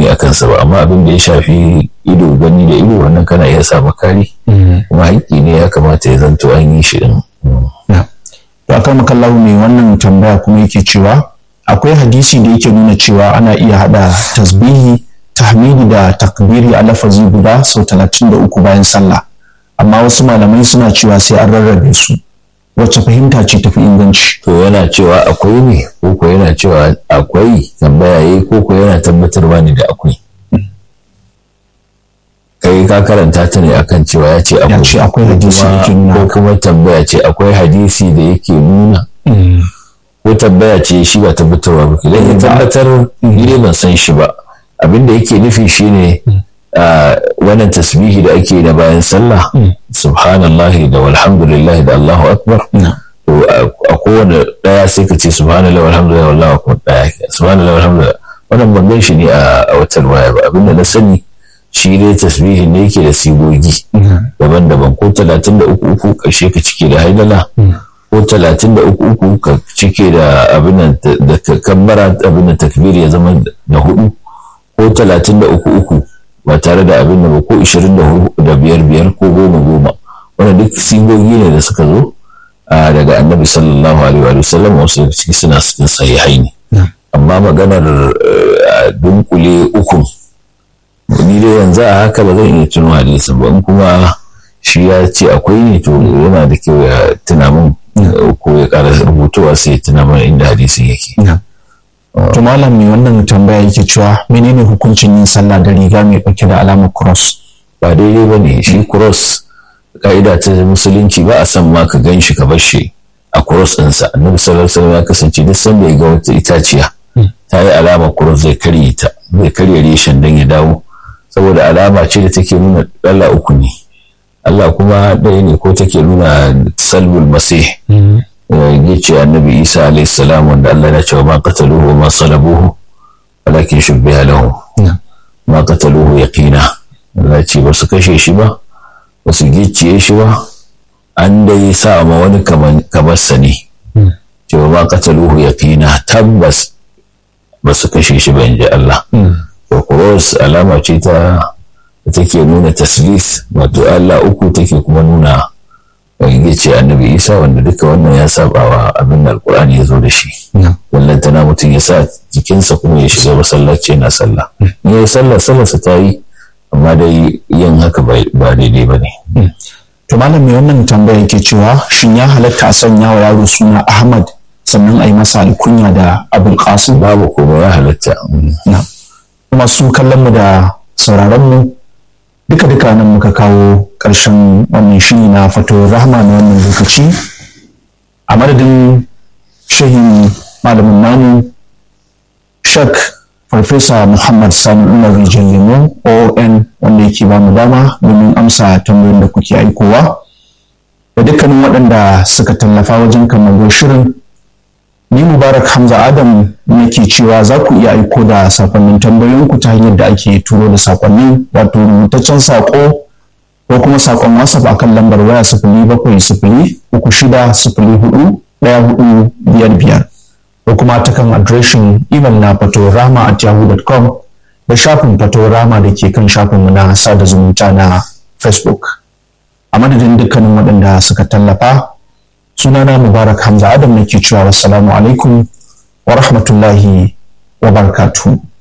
bayani a kansa ba amma abin da ya shafi ido gani da ido wannan kana iya sa makari kuma haƙƙi ne ya kamata ya zanto an yi shi din to akan makallahu mai wannan tambaya kuma yake cewa akwai hadisi da yake nuna cewa ana iya hada tasbihi tahmidi da takbiri a lafazi guda sau talatin da uku bayan sallah amma wasu malamai suna cewa sai an rarrabe su wacce fahimta ce tafi inganci to yana cewa akwai ne ko ko yana cewa akwai tambaya yayi ko ko yana tabbatarwa ne da akwai kai ka karanta ta ne akan cewa ya ce ya ce akwai hadisi da yake nuna ko kuma tambaya ce akwai hadisi da yake nuna ko tambaya ce shi ba tabbatarwa ba idan ya tabbatar ni ban san shi ba abin da yake nufi shine wannan tasbihi da ake na bayan sallah subhanallahi da walhamdulillahi da Allahu akbar a kowane daya sai ka ce subhanallahi walhamdulillahi wallahu akbar daya subhanallahi walhamdulillahi wannan ban gan shi ne a wata waya ba abin da na sani shi dai tasbihin ne yake da sigogi daban-daban ko talatin da uku uku ƙarshe ka cike da haidala ko talatin da uku uku ka cike da abin da kabbara abin da takbir ya zama da hudu ko talatin da uku uku ba tare da abin da ba ko ishirin da biyar biyar ko goma goma wanda duk sigogi ne da suka zo daga annabi sallallahu alaihi wa sallam wasu ciki suna cikin sahihai ne amma maganar dunkule ukun ni dai yanzu a haka ba zan iya tuno hadisin ba in kuma shi ya ce akwai ne to yana da kyau ya tuna min ko ya ƙara rubutuwa sai ya tuna mana inda hadisin yake. To malam mai wannan tambaya yake cewa menene hukuncin yin sallah da riga mai ɗauke da alamar cross? Ba daidai ba ne shi cross ka'ida ta musulunci ba a san ma ka gan shi ka bar shi a cross ɗinsa. Annabi sallallahu alaihi ya kasance duk sanda ya ga wata itaciya ta yi alamar cross zai karye ta zai karye reshen don ya dawo saboda alama ce da take nuna Allah uku ne. Allah kuma ɗaya ne ko take nuna salbul masih ya ce annabi isa alayhi salam wanda Allah ya ce wa ma qataluhu wa ma salabuhu walakin shubbiha lahu ma qataluhu yaqina Allah ce ba su kashe shi ba ba su gicciye shi ba an dai sa ma wani kamarsa ne ce wa ma qataluhu yaqina tabbas ba su kashe shi ba in ji Allah to cross alama ce ta take nuna taslis wato Allah uku take kuma nuna ya ce annabi isa wanda duka wannan ya saba wa abin da alkur'ani ya zo da shi wallan tana mutum ya sa jikinsa kuma ya shiga masallaci yana sallah in ya yi sallah sallarsa ta yi amma dai yin haka ba daidai ba ne to malam mai wannan tambaya yake cewa shin ya halatta a sanya wa yaro suna ahmad sannan a yi masa alkunya da abul qasim babu kuma ya halatta kuma su kallon mu da sauraron mu duka duka nan muka kawo ƙarshen wannan shiri na fato rahama na wannan lokaci a madadin shehin malamin namu shak farfesa muhammad sani umar rijiyar lemo oon wanda yake ba mu dama domin amsa tambayoyin da kuke aikowa da dukkanin waɗanda suka tallafa wajen kamar shirin ni mubarak hamza adam nake cewa za ku iya aiko da sakonnin tambayoyinku ta hanyar da ake turo da sakonnin wato rubutaccen sako ko kuma sakon whatsapp akan lambar waya sifili bakwai sifili uku shida sifili hudu ɗaya hudu biyar biyar ko kuma ta kan adireshin imel na fatorama at yahoo.com da shafin fatorama da ke kan shafinmu na sada zumunta na facebook a madadin dukkanin waɗanda suka tallafa sunana mubarak hamza adam nake cewa wassalamu alaikum wa rahmatullahi wa barakatuhu